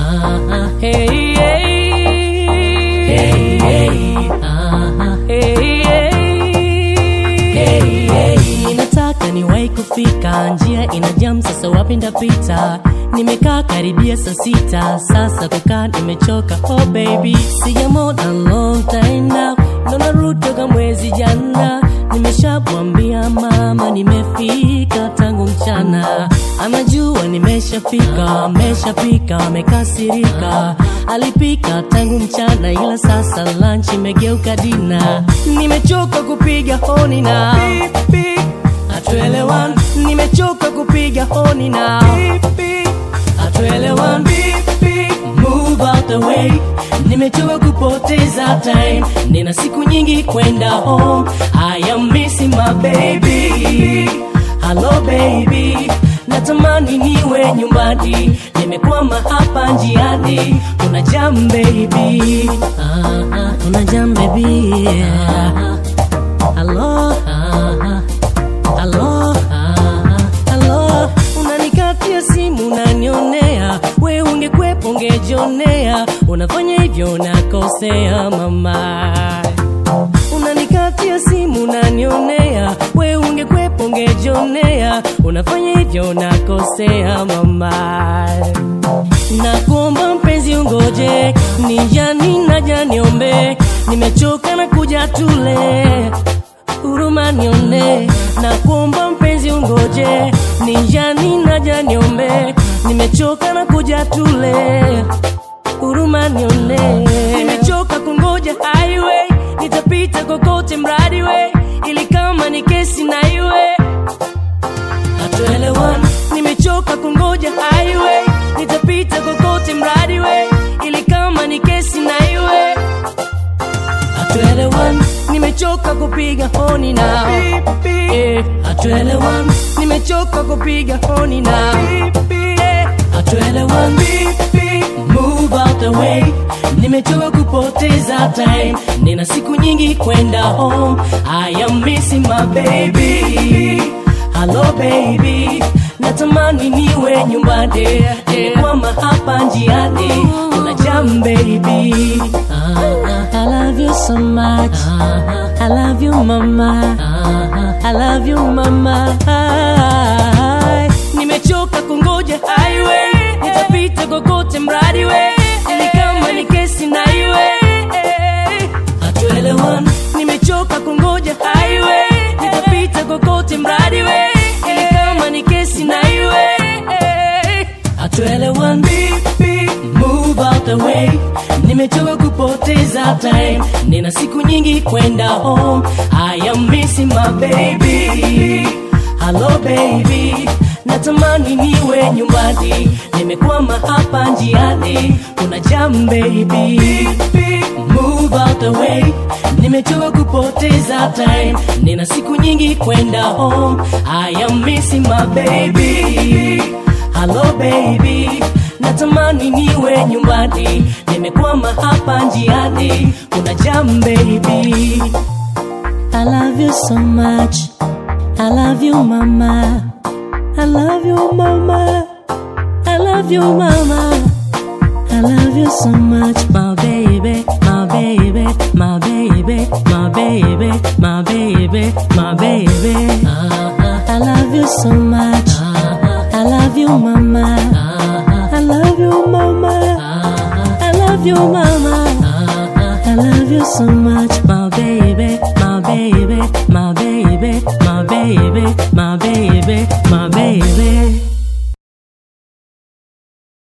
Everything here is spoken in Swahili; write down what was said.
Ah, hey, hey. Hey, hey. Ah, hey, hey. Hey, hey. Nataka niwahi kufika, njia ina jam, sasa wapi ndapita? Nimekaa karibia saa sita, sasa kukaa nimechoka. Oh baby, sijamona long time now, ndo narudi toka mwezi jana. Nimeshamwambia mama nimefika tangu mchana, anajua nimeshafika, ameshapika, amekasirika. Alipika tangu mchana, ila sasa lunch imegeuka dina. Nimechoka kupiga honi na hatuelewani, nimechoka kupiga honi na hatuelewani. Move out the way, nimechoka kupoteza time, nina siku nyingi kwenda home. I am missing my baby. Hello baby, natamani niwe nyumbani, nimekwama hapa njiani. Kuna jam baby, ah, ah, kuna jam baby. Ah, ah. Hello, ah, ah. Halo, ah, halo, unanikatia simu unanionea, we ungekwepo ungejionea, unafanya hivyo nakosea mama. Unanikatia simu unanionea, we ungekwepo ungejionea, unafanya hivyo nakosea mama. Nakuomba mpenzi ungoje, nijani naja niombe, nimechoka na kuja tule huruma nione na kuomba mpenzi ungoje nijani naja niombe nimechoka na kuja tule huruma nione nimechoka kungoja highway nitapita kokote mradi we ili kama ni kesi na iwe hatuelewani nimechoka kungoja highway nitapita kokote mradi we ili kama ni kesi na iwe hatuelewani nimechoka kupiga honi na Eh, hatuelewani nimechoka kupiga honi na Eh, hatuelewani move out the way nimechoka kupoteza time nina siku nyingi kwenda home i am missing my baby hello baby natamani niwe nyumbani nimekwama hapa njiani kuna jam baby I love you so much I love you mama I love you mama nimechoka kungoja highway nitapita kokote mradi we ili kama ni kesi na iwe hatuelewani nimechoka kungoja highway nitapita kokote mradi we ili kama ni kesi na iwe hatuelewani move out the way nimechoka kupoteza time nina siku nyingi kwenda home i am missing my baby hello baby natamani niwe nyumbani nimekwama hapa njiani kuna jam baby move out the way nimechoka kupoteza time nina siku nyingi kwenda home i am missing my baby hello baby natamani niwe nyumbani nimekwama hapa njiani kuna jam baby I love you so much I love you mama I love you mama I love you mama I love you so much my baby my baby my baby my baby my baby my baby I love you so much I love you mama I love you mama I love you mama I love you so much my baby my baby my baby my baby my baby my baby